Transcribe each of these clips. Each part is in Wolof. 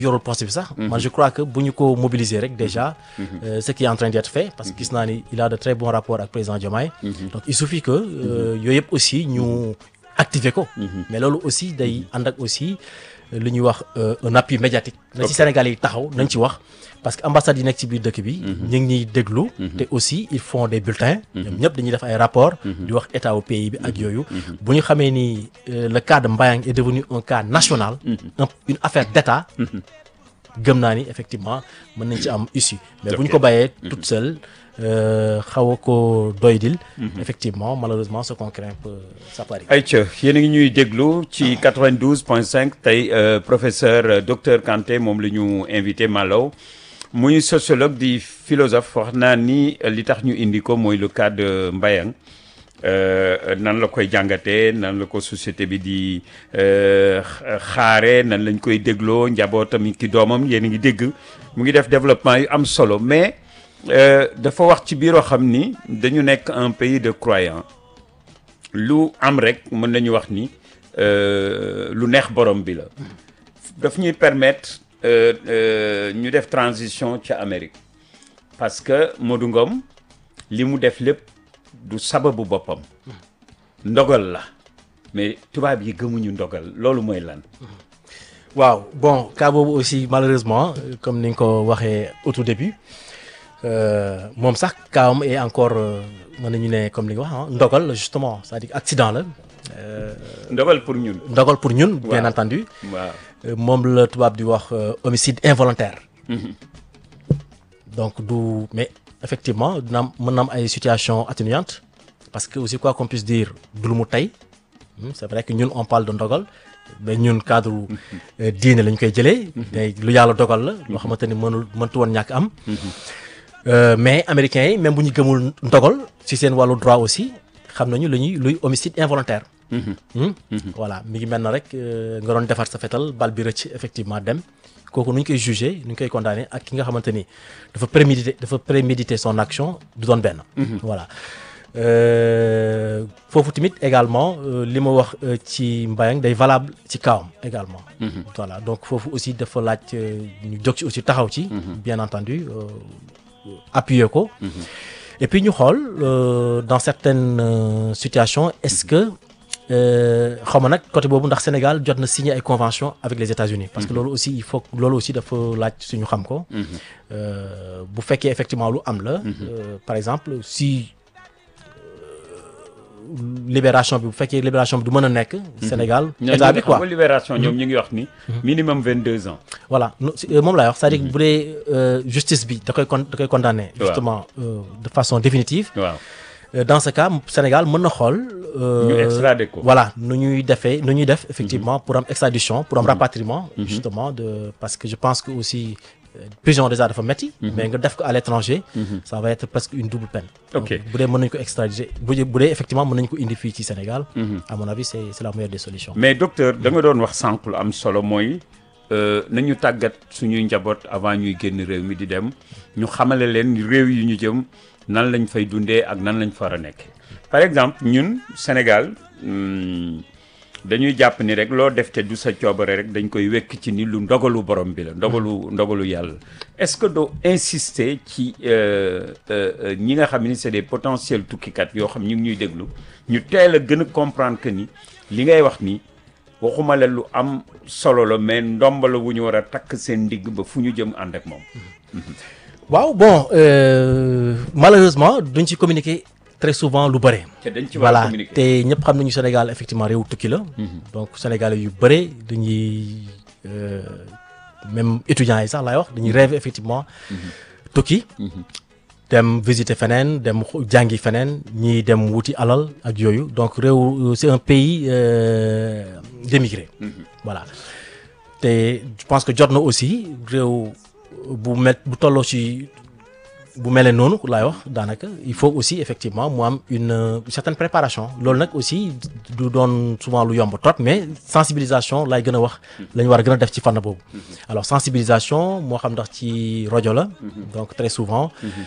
yorul poste bi sax. man je crois que bu ñu ko mobiliser rek déjà. euh, ce qui est en train d'être fait parce que gis naa ni il a de très bons rapports ak président Diomaye. donc il suffit que euh, yooyu yëpp aussi ñu activer ko. mais loolu aussi day ànd ak aussi euh, lu ñuy wax euh, un appui médiatique. na ci Sénégal yi taxaw nañ ci wax. parce que ambassade yi nekk ci biir dëkk bi. ñu ngi ñuy déglu. te aussi ils font des bulletins. ñoom ñëpp dañuy def ay rapports. di wax état au pays bi ak yooyu. bu ñu xamee ni euh, le cas de Mbayang est devenu un cas national. un- une affaire d'état. gëm naa ni effectivement mën nañ ci am issue. mais bu ñu ko bàyyee toute seule euh, xaw a ko doydil. effectivement malheureusement ce qu'on craint peut ça peut arriver. ayca yéen a ngi ñuy déglu ci 92 point 5 tey euh, professeur euh, docteur Kanté moom la ñu invité Malaw muy sociologue di philosophe wax naa ni euh, li tax ñu indi ko mooy le cas de Mbayang euh, nan la koy jàngatee nan la ko société bi di euh, xa- xaare nan lañ koy dégloo njabootam ki doomam yéen a ngi dégg mu ngi def développement yu am solo mais euh, dafa wax ci biiroo xam ni dañu nekk un pays de croyants lu am rek mën nañu wax ni euh, lu neex borom bi la daf ñuy permettre euh, euh, ñu def transition ca Amérique parce que Modou Ngom li mu def lépp du sababu boppam ndogal la mais tubaab yi gëmuñu ndogal loolu mooy lan waaw bon cas boobu aussi malheureusement euh, comme ni nga ko waxee au tout début euh, moom sax kaawam est encore euh, mën nañu ne comme li nga wax ah ndogal la justement c'est-à-dire accident la euh, ndogal pour ñun ndogal pour ñun. bien Waaw. entendu waaw Euh, moom la tubaab di wax euh, homicide involontaire. donc du mais effectivement dina am mën na am ay situations atténuantes parce que aussi quoi qu'on puisse dire du lu mu tey Hmm, c'est vrai que ñun on parle de ndogal mais ñun cadre euh, diine lañ koy jëlee. mais lu yàlla dogal la. loo xamante ni mënul mëntu woon ñàkk am. Euh, mais américains yi même bu ñu gëmul ndogal ci seen wàllu droit aussi xam nañu lu ñuy luy homicide involontaire. Hmm? voilà mi ngi mel na rek euh, nga doon defar sa fetal bal bi rëcc effectivement dem kooku nu ñu koy jugé nu ñu koy condamné ak ki nga xamante ni dafa prémédité dafa prémédité son action du doon benn. voilà Euh, foofu tamit également euh, li ma wax euh, ci Mbayang day valable ci kawam également. voilà donc foofu aussi dafa laaj euh, ñu jóg ci aussi taxaw ci. bien entendu euh, appuyer ko. et puis ñu xool euh, dans certaines euh, situations est-ce que xaw ma nag côté boobu ndax Sénégal jot na signé ay convention avec les États-Unis parce que loolu aussi il faut loolu aussi dafa laaj suñu xam ko. Euh, bu fekkee effectivement lu am la. euh, par exemple si euh, libération bi bu fekkee libération bi du mën a nekk. Sénégal état bi quoi xam nga libération ñoom ñu ngi wax ni minimum 22 ans voilà no- si- euh, moom laay wax c'est-à-dire que bu dee euh, justice bi da koy con da koy condamné. Waaw. justement euh, de façon définitive. waaw Euh, dans ce cas Sénégal mën na xool. euh, ñu extradé ko voilà nu ñuy defee nu ñuy def effectivement pour am extradition pour am rapatriement. justement de parce que je pense que aussi euh, prison déjà dafa metti mais nga def ko à l'étranger. ça va être presque une double peine. Ok. Donc, bu dee mën nañu ko extradier bu dee bu dee effectivement mën nañu ko indi fii ci Sénégal. à mon avis c'est c'est la meilleure des solutions. mais docteur da nga doon wax sànq lu am solo mooy euh, nañu tàggat suñuy njaboot avant ñuy génn réew mi di dem ñu xamale leen réew yi ñu jëm nan lañ fay dundee ak nan lañ far a nekk par exemple ñun Sénégal hmm, dañuy jàpp ni rek loo def te du sa coobare rek dañ koy wekk ci ni lu ndogalu borom bi la ndogalu ndogalu yàlla est-ce que doo insister ci euh, euh, euh, ñi nga xam ni c'est des potentiels tukkikat yoo xam ñu ngi ñuy déglu ñu teel a gën a comprendre que ni li ngay wax ni waxuma la lu am solo la mais ndomba la wu ñu war a takk seen ndigg ba fu ñu jëm ànd ak moom. waaw bon euh, malheureusement duñ ci communiquer très souvent lu bëre. te dañ ci war a voilà communiquer. te ñëpp xam nañu Sénégal effectivement réew tukki la. donc Sénégalais yu bëre dañuy euh, même étudiants yi sax laay wax dañuy rêver effectivement tukki. dem visiter feneen dem xo- jàngi feneen ñii dem wuti alal ak yooyu donc réew c'est un pays euh, d'émigrés. voilà te je pense que jot na aussi réew bu met bu tolloo ci bu melee noonu laay wax daanaka il faut aussi effectivement mu am une euh, certaine préparation loolu nag aussi du doon souvent lu yomb trop mais sensibilisation laay gën a wax la ñu war a gën a def ci fànn boobu alors sensibilisation moo xam ndax ci rajo la donc très souvent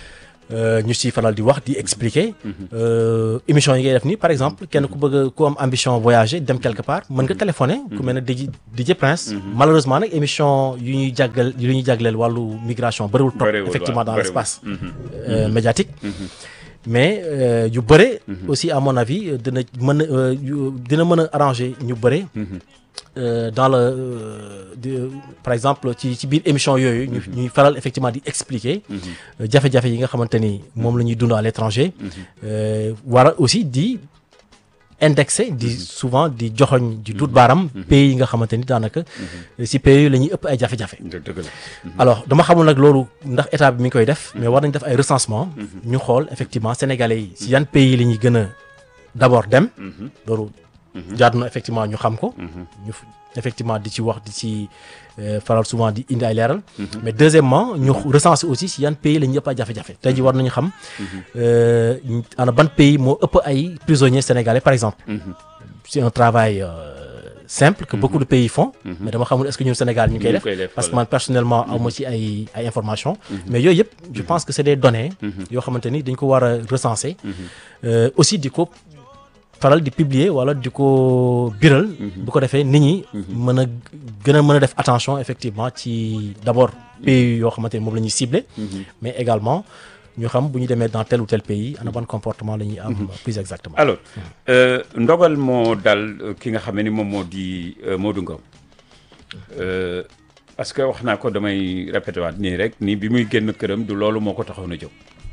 euh, ñu si faral di wax di expliquer euh, émission yi ngay def nii par exemple kenn ku bëgg a ku am ambition voyager dem quelque part mën nga téléphoner ku mel ne DJ DJ Prince malheureusement nag émission yu ñuy jàggal yu ñuy jàggaleel wàllu migration bëriwul trop Bëriwul, effectivement waaw, dans bëriwul. l'espace euh, médiatique mais euh, yu bëre aussi à mon avis euh, dina mën a euh, yu- dina mën a arranger ñu bëre euh, dans le euh, de- par exemple ci ci biir émission yooyu ñu ñuy faral effectivement di expliquer euh, jafe-jafe yi nga xamante ni moom la ñuy dund à l'étranger euh, war a aussi di indexé di souvent di joxoñ di dut baaram pays yi nga xamante ni daanaka si pays yooyu la ñuy ëpp ay jafe-jafe dë- dëgg la. alors dama xamul nag loolu ndax état bi mi ngi koy def mais war nañ def ay recensement ñu xool effectivement sénégalais yi si yan pays la ñuy gën a d'abord dem loolu jaadu na effectivement ñu xam ko ñu f- effectivement di ci wax di ci euh, faral souvent di indi ay leeral mais deuxièmement ñu recenser aussi si yan pays la ñuy ëpp ay jafe-jafe tey ji war nañu xam euh, ana ban pays moo ëpp ay prisonniers sénégalais par exemple c'est un travail euh, simple que beaucoup de pays font mais dama xamul est-ce que ñun Sénégal ñu ngi koy Ñu ngi def koy def, parce que voilà. man personnellement awma ci ay ay informations mais yooyu yëpp je pense que c'est des données yoo xamante ni dañ ko war a recenser Euh, aussi di ko faral di publier wala di ko biral bu ko defee nit ñi mën a gën a mën a def attention effectivement ci d'abord pays yoo xamante ni moom la ñuy cibler mais également ñu xam bu ñu demee dans tel ou tel pays ana ban comportement la ñuy am plus exactement alors euh, ndogal moo dal euh, ki nga xam ni moom moo di euh, Modou Ngom Euh, parce que wax naa ko damay répété waat nii rek nii bi muy génn këram du loolu moo ko taxoon a jóg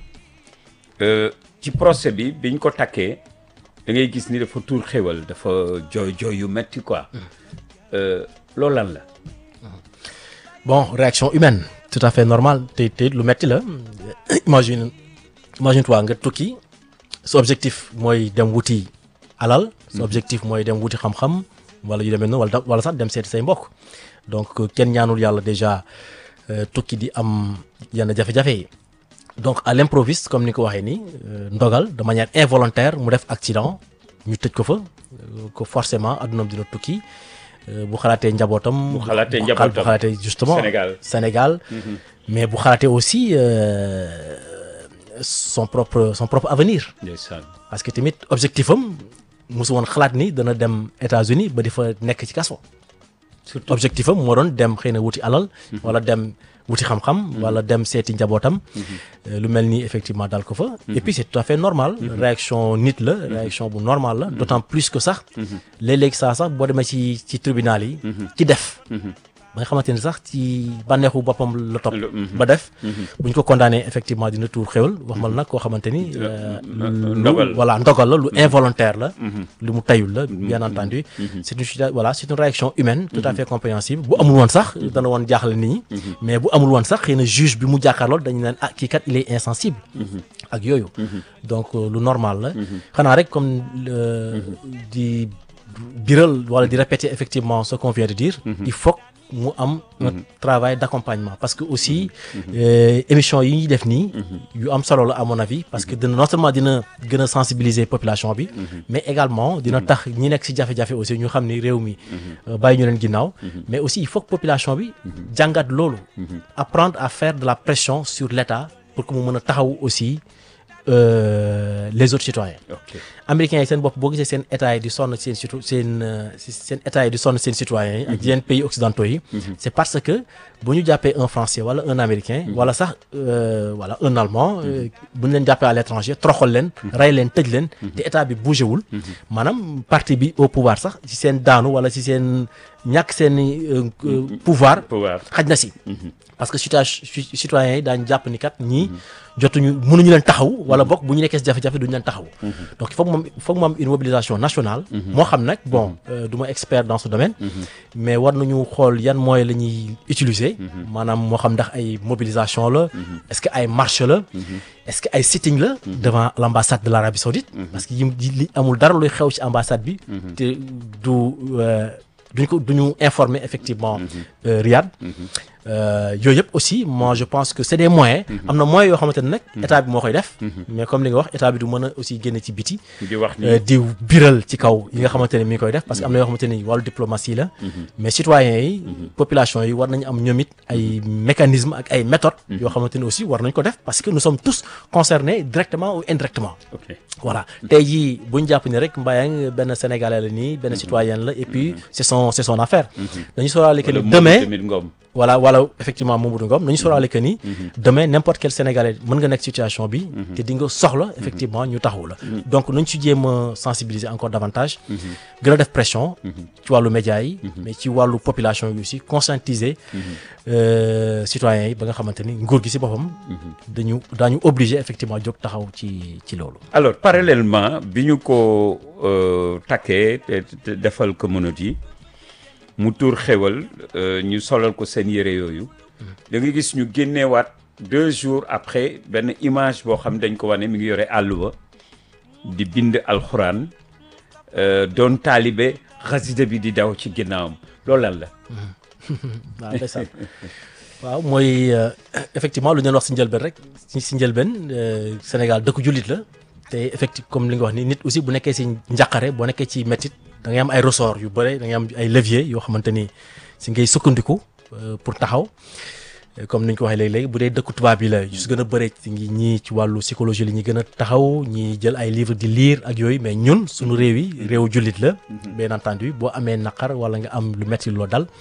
Euh, ci procès bi biñ ko takkee da ngay gis ni dafa tuur xéwal dafa jooy jooy yu metti quoi Euh, loolu lan la bon réaction humaine tout à fait normal te te lu metti la imagine imagine toi nga tukki sa objectif mooy dem wuti alal sa objectif mooy dem wuti xam-xam wala yu demee noonu wala da- wala sax dem seeti say mbokk donc euh, kenn ñaanul yàlla déjà euh, tukki di am yenn jafe-jafe yi donc à l'improviste comme ni ko waxee nii euh, ndogal de manière involontaire mu def accident ñu tëj ko fa euh, ko forcément addunaam dina tukki euh, bu xalaatee njabootam. Bu xalaatee bu njabootam. bu xalaatee justement Sénégal. Sénégal mais bu xalaatee aussi euh, son propre son propre avenir ndeysaan parce que tamit objectif am mosu woon xalaat ni dana dem États-Unis ba di fa nekk ci kaso surtout objectif am moo doon dem xëy na wuti alal wala dem wuti xam-xam wala dem seeti njabootam Euh, lu mel ni effectivement dal ko fa et puis c'est tout à fait normal réaction nit la réaction bu normal la d'autant plus que sax léeg-léeg saa sax boo demee ci ci tribunal yi ci def ba nga xamante ni sax ci bànneexu boppam la topp Le- mhm. ba def bu ñu ko condamné effectivement dina tuur xéwal wax mal nag koo xamante ni euh, lu- ndogal. voilà ndogal la lu involontaire la lu mu tayul la bien entendu c'est une situa- voilà c'est une réaction humaine tout à fait compréhensible bu amul woon sax dana woon jaaxle nit ñi mais bu amul woon sax xëy na juge bi mu jàkkaarlool dañu naan ah kii kat il est insensible ak yooyu donc euh, lu normal la xanaa rek comme euh, di biral wala di répéter effectivement ce qu'on vient de dire il faut que mu am un travail d'accompagnement parce que aussi euh, émission yi ñuy def nii yu am solo la à mon avis parce que dina non seulement dina gën a sensibiliser population bi mais également dina tax ñi nekk ci jafe-jafe aussi ñu xam ni réew mi euh, bàyyi ñu leen ginnaaw mais aussi il faut que population bi jàngat loolu apprendre à faire de la pression sur l'État pour que mu mën a taxaw aussi euh, les autres citoyens ok américains yi seen bopp boo gisee seen état yi di sonn seen situ seen euh, si- seen état yi di sonn seen citoyens yi ak yeneen pays occidentaux yi c'est parce que bu ñu jàppee un français wala un américain wala sax euh, voilà un allemand euh, bu ñu leen jàppee à l'étranger troxal leen rey leen tëj leen te état bi bougé wul maanaam parti bi au pouvoir sax ci seen daanu wala ci seen ñàkk seen euh, euh, pouvoir pouvoir xaj na si parce que citoyen citoyens yi daañu jàpp ni kat ñii jotuñu mënuñu leen taxaw wala bokk bu ñu nekkee si jafe-jafe duñu leen taxaw donc il faut que moom il faut que mu am une mobilisation nationale moo xam nag bon euh, du ma expert dans ce domaine mais war nañu xool yan moyens la ñuy utiliser maanaam moo xam ndax ay mobilisation la est-ce que ay marche la est-ce que ay sitting la devant l'ambassade de l'Arabie Saoudite parce que yi li amul dara luy xew ci ambassade bi te du euh, duñ ko duñu informer effectivement euh, Riyad Euh, yooyu yëpp aussi moi je pense que c'est des moyens am na moyens yoo xamante ne nag état bi moo koy def mais comme li nga wax état bi du mën a aussi génne ci biti di wax ni euh, di biral ci kaw yi nga xamante ne mi ngi koy def parce que am na yoo xamante ni wàllu diplomatie la mais citoyens yi population yi war nañu am ñoom it ay mécanismes ak ay méthodes yoo xamante ni aussi war nañ ko def parce que nous sommes tous concernés directement ou indirectement ok voilà tey jii bu ñu jàpp ni rek Mbayang benn sénégalais la nii benn citoyen la et puis c'est son c'est son affaire dañu sóoraale que ni wala demain tamit Ngom voilà voilà effectivement Mamadou Ngom nañu sóoraale que ni demain n'importe quel sénégalais mën nga nekk situation bi te di nga soxla effectivement ñu taxawu la donc nañ ci jéem a sensibiliser encore davantage gën a def pression ci wàllu médias yi mais ci wàllu population yi aussi conscientiser euh, citoyens yi ba nga xamante ni nguur gi ci boppam dañu daañu obligé effectivement jóg taxaw ci ci loolu alors parallèlement bi ñu ko euh, takkee te te defal communauté yi mu tuur xewal euh, ñu solal ko seen yére yooyu da nga gis ñu génneewaat deux jours après benn image boo xam dañ ko wane mi ngi yore àlluwa di bind alxuraan euh, doon taalibe xasida bi di daw ci ginnaawam loolu lan la waaw ndeysaan waaw mooy euh, effectivement lu ñu leen wax si njëlbeen rek si si njëlbeen euh, Sénégal dëkku jullit la te effectivement comme li nga wax ni nit aussi bu nekkee si njàqare boo nekkee ci métit da ngay am ay ressort yu bëre da ngay am ay levier yoo xamante ni si ngay sukkandiku euh, pour taxaw Euh, comme ni ñu ko waxee léegi-léegi bu dee dëkku tubaab yi la yu si gën a bëre ci ngi ñii ci wàllu psychologie li ñuy gën a taxaw ñi jël ay livre di lire ak yooyu mais ñun suñu réew yi réewu jullit la bien entendu boo amee naqar wala nga am lu metti loo dal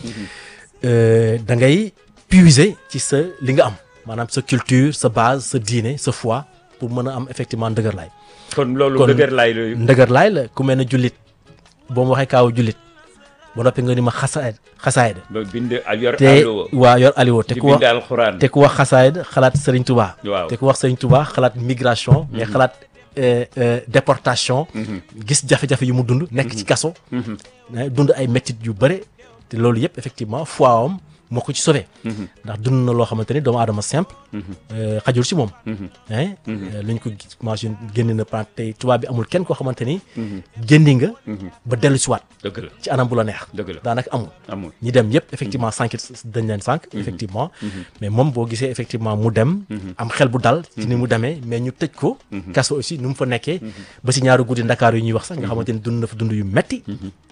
euh, da ngay puiser ci sa li nga am maanaam sa culture sa base sa diine sa foi pour mën a am effectivement ndëgër laay kon loolu Kon- dëgër laay la ndëgër laay la ku mel ne jullit boo ma waxee kaawu jullit ba noppi nga ni ma xasaay xasaay de ba bind a yor te àlluwa waa yor aliwo te di ku wax bind alxuraan te ku wax xasaayid xalaat Serigne Touba. Waaw. te ku wax Serigne Touba xalaat migration. mais xalaat euh, euh, déportation. gis jafe-jafe yu mu dund. nekk ci kaso. eh, dund ay métit yu bëre. te loolu yëpp effectivement foi am moo ko ci sauvé. ndax dund na loo xamante ni doomu aadama simple. euh, xajul si moom. eh lu ñu ko gis machine génn na pan tey tubaab bi amul kenn koo xamante ni. génni nga. ba dellu si waat dëgg la ci anam bu la neex. dëgg la daanaka amul. amul ñi dem yëpp effectivement sànq dañ leen sànq effectivement mais moom boo gisee effectivement mu dem am xel bu dal ci ni mu demee mais ñu tëj ko kaso aussi ni mu fa nekkee ba si ñaari guddi Ndakaar yu ñuy wax sax nga xamante ni dund na fa dund yu metti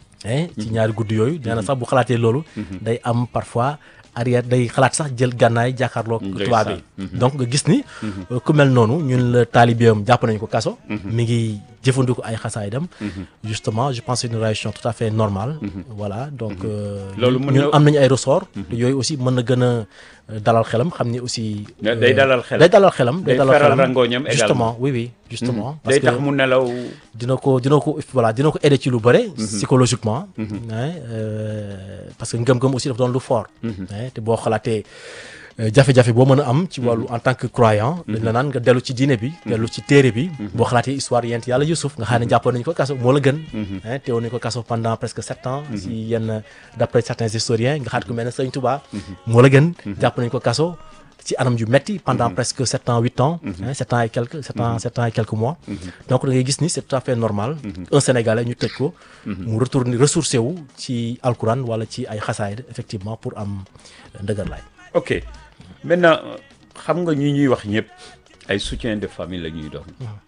eh ci ñaari guddi yooyu nee na sax bu xalaatee loolu day am parfois arrière day xalaat sax jël gànnaay jàkkaarloo tubaab yi donc nga gis ni ku mel noonu ñun la taalibeem jàpp nañu ko kaso mi ngi jëfandiku ay xasaay dem justement je pense c'est une réaction tout à fait normale voilà donc euh, Loolu mën ñun na- am nañu ay ressort te yooyu aussi mën na gën a euh, dalal xelam xam ni aussi Da- day dalal xelam. day dalal xelam Day dalal feral xelam rangooñam également. justement oui oui justement parce day que tax mu nelaw dina ko dina ko voilà dina ko aider ci lu bëre. psychologiquement. hein, euh, parce que ngëm-ngëm aussi dafa doon lu fort. hein, te boo xalaatee euh, jafe-jafe boo mën a am. ci wàllu en tant que croyant. dañ la naan nga dellu ci diine bi. dellu ci téere bi. boo xalaatee histoire yent yàlla Youssouf nga xam ne jàppoon nañu ko kaso moo la gën. hein, teewoon nañu ko kaso pendant presque sept ans. si yenn d'après certains historiens nga xaat ku mel ne Sëñ Touba. moo la gën. jàpp nañu ko kaso. ci anam yu metti pendant presque sept ans huit ans hein, sept ans et quelques sept ans sept ans et quelques mois donc da ngay gis ni c'est tout à fait normal un sénégalais ñu tëj ko mu retourner ressourcé wu ci alquran wala ci ay xasaayid effectivement pour am ndëgër laay ok maintenant xam nga ñi ñuy wax ñëpp ay soutien de famille la ñuy doon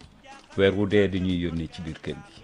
weer wu dee dañuy yónnee ci biir kër gi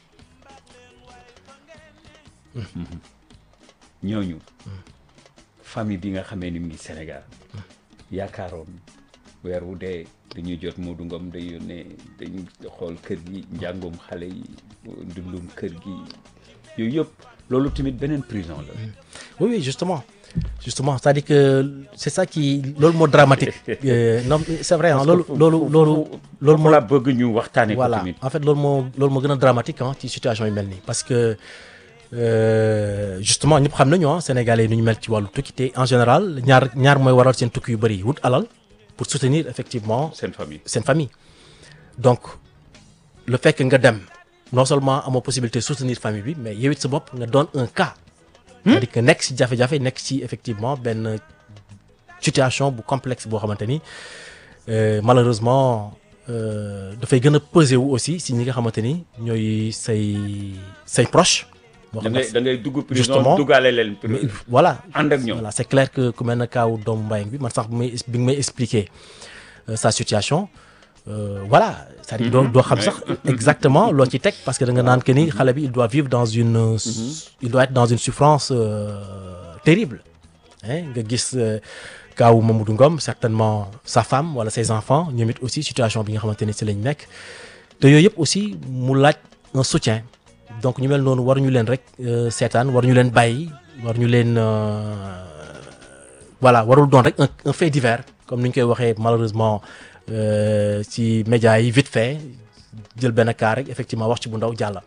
Mhm. ñooñu famille bi nga xamee ni mu ngi Sénégal yaakaaroon weer wu dee dañuy jot Modou Ngom day yónnee dañuy xool kër gi njàngum xale yi dundum kër gi yooyu yëpp loolu tamit beneen prison la oui oui justement justement c'est-à-dire que c'est ça qui loolu moo dramatique Euh, non mais c'est vrai hein, loolu loolu loolu loolu moo la bëgg ñu waxtaane ko voilà tamit en fait loolu moo loolu moo gën a dramatique ah ci situation yu mel nii parce que euh, justement ñëpp xam nañu ah sénégalais yi nu ñu mel ci wàllu tukki te en général ñaar ñaar mooy waral seen tukki yu bëri wut alal pour soutenir effectivement seen famille seen famille donc le fait que nga dem non seulement amoo possibilité soutenir famille bi mais yow it sa bopp nga doon un cas c'est-à-dire que nekk ci jafe-jafe nekk ci effectivement benn situation bu complexe boo xamante ni euh, malheureusement euh, dafay gën a peser wu aussi si ñi nga xamante ni ñooy say say proche moo da xam ngay ne da ngay dugg prison Justement. duggaale leen mais prison voilà ànd ak ñoom voilà c'est clair que ku mel ne kaaw doomu Mbayang bi man sax bi may bi nga may expliquer euh, sa situation euh, voilà c'est-à-dire doo doo xam sax exactement loo ci teg parce que da nga naan que ni xale bi il doit vivre dans une euh, s- il doit être dans une souffrance euh, terrible hein nga gis euh, kaawu Mamadou Ngom certainement sa femme wala ses enfants ñoom it aussi situation bi nga xamante ne ci lañ nekk te yooyu yëpp aussi mu laaj un soutien donc ñu mel noonu waruñu leen rek euh, seetaan waruñu leen bàyyi waruñu leen euh, voilà warul doon rek un, un fait divers comme ni ñu koy waxee malheureusement euh, ci médias yi vite fait jël benn cas rek effectivement wax ci bu ndaw jàlla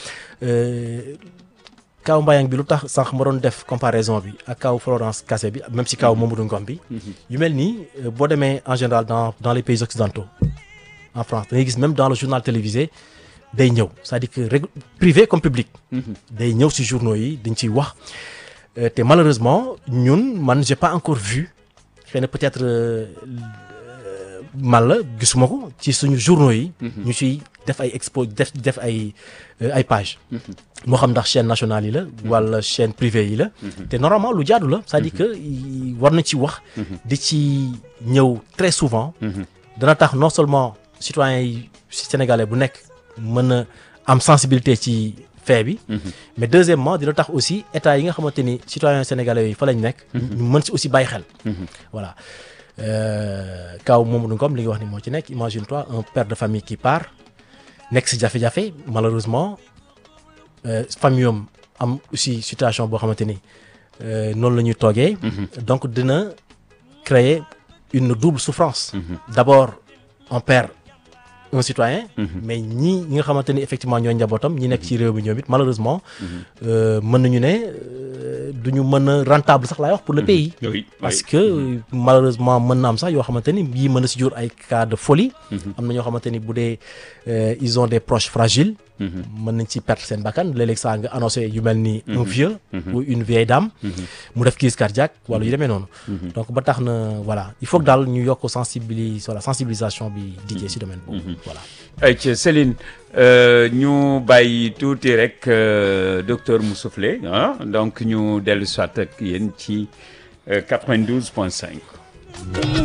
kaw Mbayang bi lu tax sànq ma doon def comparaison bi ak kaw Florence Kassé bi même si kaw Mamadou Ngom bi yu mel nii euh, boo demee en général dans dans les pays occidentaux en France da ngay gis même dans le journal télévisé day ñëw c'est-à-dire que rég- privé comme public day ñëw ci journaux yi dañ ciy wax Euh, te malheureusement ñun man j'ai pas encore vu xëy na peut-être euh, euh, man la gisuma ko ci suñu journaux yi ñu ciy def ay expo def def ay euh, ay page moo xam ndax chaîne nationale yi la wala chaîne privée yi la te normalement lu jaadu la c'est-à-dire que i- war na ci wax di ci ñëw très souvent dana tax non seulement citoyens yi sénégalais bu nekk mën a am sensibilité ci fait bi mais deuxièmement dina tax aussi état yi nga xamante ni citoyens sénégalais yi fa lañ nekk ñu mën si aussi bàyyi xel voilà Euh, kaw Mamadou Ngom li nga wax ni moo ci nekk imagine toi un père de famille qui part nekk si jafe-jafe malheureusement euh, famille am am aussi situation boo xamante ni euh, noonu la ñuy toogee donc dina créer une double souffrance d'abord on perd un citoyen mais ñi ñi nga xamante ni effectivement ñooy njabootam ñi nekk ci réew mi ñoom it malheureusement euh, mën nañu ne euh, duñu mën a rentable sax laay wax pour le pays oui parce que malheureusement mën na am sax yoo xamante ni yii mën na si jur ay cas de folie am na ñoo xamante ni bu dee euh, ils ont des proches fragiles mën nañ ci perdre seen bakkan léeg-léeg saa nga annoncé yu mel ni un vieux ou une vieille dame mu def crise cardiaque wala yu demee noonu donc ba tax na voilà il faut que daal ñu yokk sensibilis voilà sensibilisation bi diggee si domaine boobu voilà ay ci Céline euh, ñu bàyyi tuuti rek euh, docteur mu soufflé ah donc ñu dellu soit ak yéen ci euh, 92 point 5